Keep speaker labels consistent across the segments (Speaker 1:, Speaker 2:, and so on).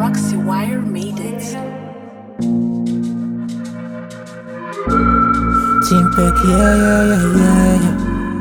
Speaker 1: Roxy Wire made it.
Speaker 2: Team Peck, yeah, yeah, yeah, yeah, yeah.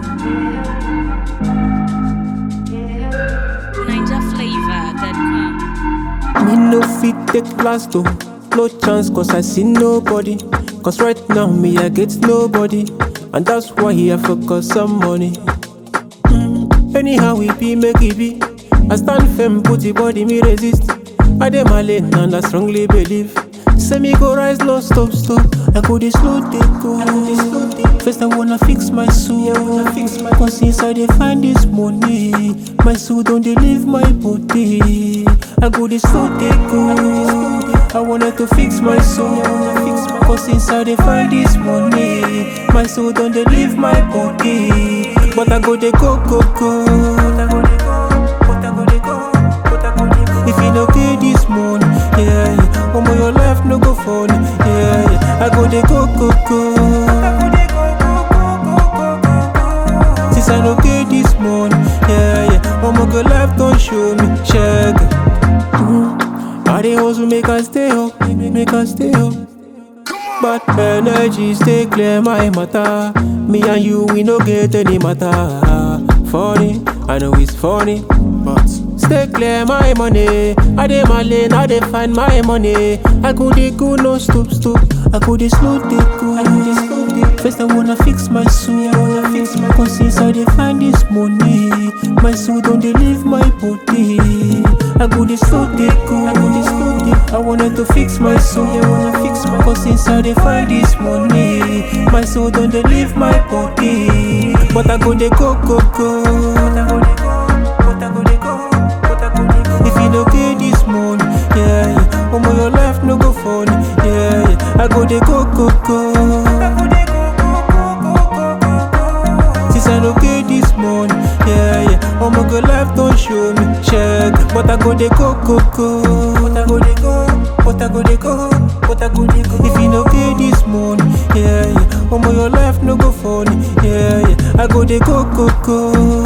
Speaker 3: NinjaFlavor.com.
Speaker 2: Me no fit take last though. No chance cause I see nobody. Cause right now me I get nobody. And that's why I focus on money. Mm, Anyhow we be make it be. I stand firm, put the body me resist. I dey my lane and I strongly believe. Say me go rise, no stop, stop. I go this slow, they go. First I wanna fix my soul. Cause inside they find this money. My soul don't they leave my body. I go this slow, they go. I wanted to fix my soul. Cause inside they find this money. My soul don't they leave my body. But I go they go, go, go. But I go they go. But I go they go. But I go they go. If you no pay this money, yeah, yeah. Omo your life no go funny, yeah, yeah. I go they go, go, go. Since I no pay this money, yeah, yeah. Omo go life don't show me, check. Mm. I dey hustle make I stay up, make I stay up. But energy stay clear, my matter. Me and you, we no get any matter. Funny, I know it's funny, but stay clear, my money. I dey my lane, I dey find my money. I go dey go, no stop, stop. I go dey slow, dey go. First I wanna fix my soul. Cause inside they find this money. My soul don't they leave my body. I go dey slow, dey go. I wanted to fix my soul. Cause inside they find this money. My soul don't they leave my body. But I go dey go, go, go. If you no pay this money, yeah, yeah. Omo your life no go funny, yeah, yeah. I go dey go, go, go. Since I no pay this money, yeah, yeah. Omo go life don't show me, check. But I go dey go, go, go. But I go dey go, but I go dey go, but I go dey go. If you no pay this money, yeah, yeah. Omo your life no go funny, yeah, yeah. I go dey go, go, go.